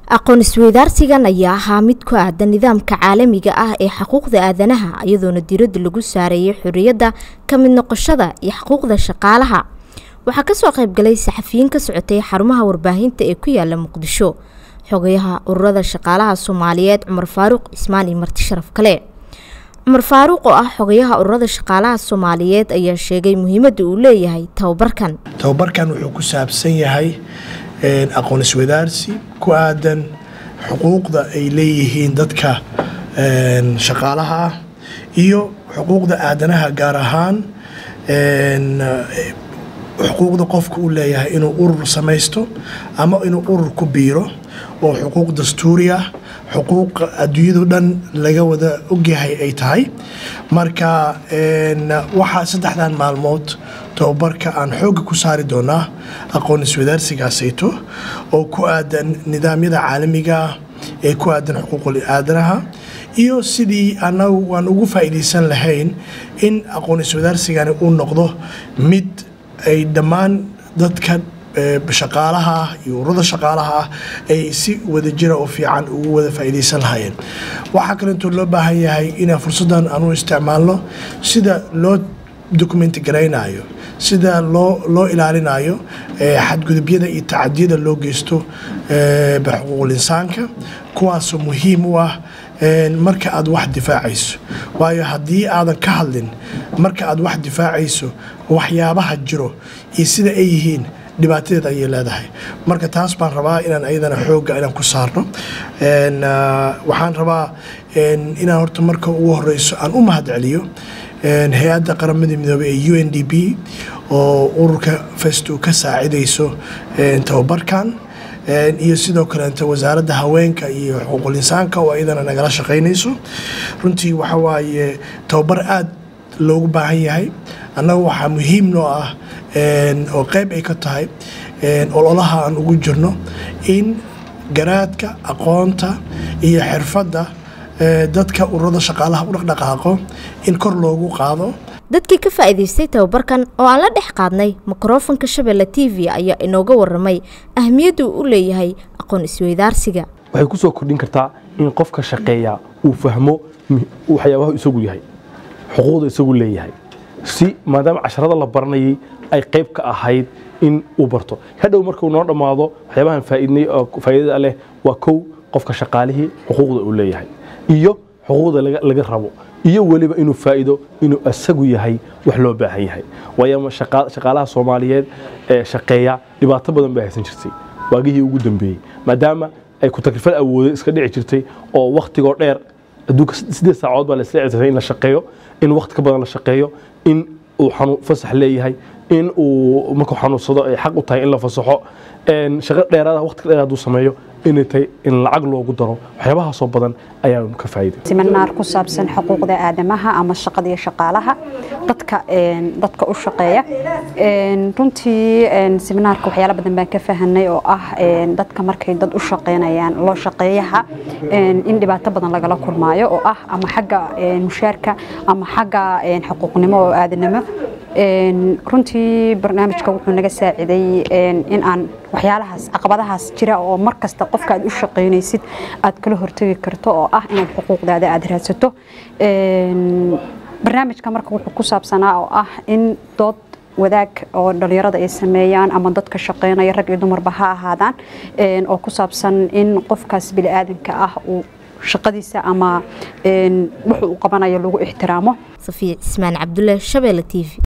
aqoon isweydaarsigan ayaa ahaa mid ku aadan nidaamka caalamiga ah ee xuquuqda aadanaha iyadoona diiradda lagu saareeyay xorriyadda ka mid noqoshada iyo xuquuqda shaqaalaha waxaa kasoo qaybgalay saxafiyiin ka socotay xarumaha warbaahinta ee ku yaala muqdisho xogayaha ururada shaqaalaha soomaaliyeed cumar faaruuq cismaan iyo marti sharaf kale cumar faaruuq oo ah xogayaha ururada shaqaalaha soomaaliyeed ayaa sheegay muhiimadda uu leeyahay tababarkan tababarkan wuxuu ku saabsan yahay aqoon iswadaarsi ku aadan xuquuqda ay leeyihiin dadka shaqaalaha ah iyo xuquuqda aadanaha gaar ahaan xuquuqda qofka uu leeyahay inuu urur samaysto ama inuu urur ku biiro oo xuquuq dastuuri ah xuquuq adduunyado dhan laga wada ogyahay ay tahay marka waxaa saddexdan maalmood tababarka aan xoogga ku saari doonaa aqoon iswadaarsigaasayto oo ku aadan nidaamyada caalamiga ah ee ku aadan xuquuqul aadanaha iyo sidii anagu aan ugu faa'iidaysan lahayn in aqoon iswadaarsigani uu noqdo mid ay dhammaan dadka shaqaalaha ah iyo ururada shaqaalaha ah ay si wadajira oo fiican ugu wada faa'iidaysan lahaayeen waxaa kaleetoo loo baahan yahay inaan fursaddan aanu isticmaalno sida loo dokumenti garaynayo sida loo loo ilaalinayo xadgudubyada iyo tacadiyada loo geysto xuquuqul insaanka kuwaasoo muhiim u ah marka aad wax difaacayso waayo haddii aadan ka hadlin marka aad wax difaacayso waxyaabaha jiro iyo sida ay yihiin dhibaatadeed ayay leedahay marka taas baan rabaa inaan ayadana xoogga inaan ku saarno waxaan rabaa inaan horta marka ugu horeyso aan u mahad celiyo hay-adda qaramada midoobey ee u n d b oo ururka festo ka saacidayso tababarkan iyo sidoo kaleeta wasaaradda haweenka iyo xuquuqul insaanka oo ayadana nagala shaqaynayso runtii waxa waaye tababar aad loogu baahan yahay annaga waxaa muhiim noo ah oo qayb ay ka tahay ololaha aan ugu jirno in garaadka aqoonta iyo xirfadda dadka ururada shaqaalaha u dhaqdhaqaaqo in kor loogu qaado dadkii ka faa'iidaystay tababarkan oo aan la dhex qaadnay mikrofonka shabeelle t v ayaa inooga waramay ahmiyadda uu u leeyahay aqoon isweydaarsiga waxay ku soo kordhin kartaa in qofka shaqeeya uu fahmo waxyaabaha isagu yahay xuquuqda isagu leeyahay si maadaama casharada la baranayay ay qayb ka ahayd in uu barto hadhow markuu noo dhammaado waxyaabahan faa'iidnay oo faa'iidada leh waa kow qofka shaqaalihii xuquuqda uu leeyahay iyo xuquuqda laga rabo iyo weliba inuu faa'iido inuu asagu yahay wax loo baahan yahay waayo shaqaalaha soomaaliyeed ee shaqeeya dhibaato badan bay haysan jirtay waagihii ugu dambeeyey maadaama ay ku takrifal awooday iska dhici jirtay oo wakhtigoo dheer adduunka siddeed saacood baa la isla cisatay in la shaqeeyo in wakhti ka badan la shaqeeyo in uu fasax leeyahay in uu markuu xanuunsado ay xaq u tahay in la fasaxo shaqo dheeraada waqti dheer hadduu sameeyo inay tahay in lacag loogu daro waxyaabahaasoo badan ayaanu ka faa'iiday siminaar ku saabsan xuquuqda aadamaha ama shaqada iyo shaqaalaha dadka dadka u shaqeeya runtii siminaarka waxyaalo badan baan ka fahanay oo ah dadka markay dad u shaqeynayaan loo shaqeeyaha in dhibaato badan lagala kulmaayo oo ah ama xagga mushaarka ama xagga xuquuqnimo oo aadanimo runtii barnaamijka wuxuu naga saaciday in aan waxyaalahaas caqabadahaas jira oo mar kasta qofka aad u shaqaynaysid aad kala hortegi karto oo ah inaad xuquuqdaada aad raadsato barnaamijka marka wuxuu ku saabsanaa oo ah in dood wadaag oo dhalinyarada ay sameeyaan ama dadka shaqeynaya rag iyo dumarba ha ahaadaan oo ku saabsan in qofkaas bini'aadanka ah uu shaqadiisa ama wuxuu u qabanayo lagu ixtiraamo safiya cismaan cabdulle shabeelle t v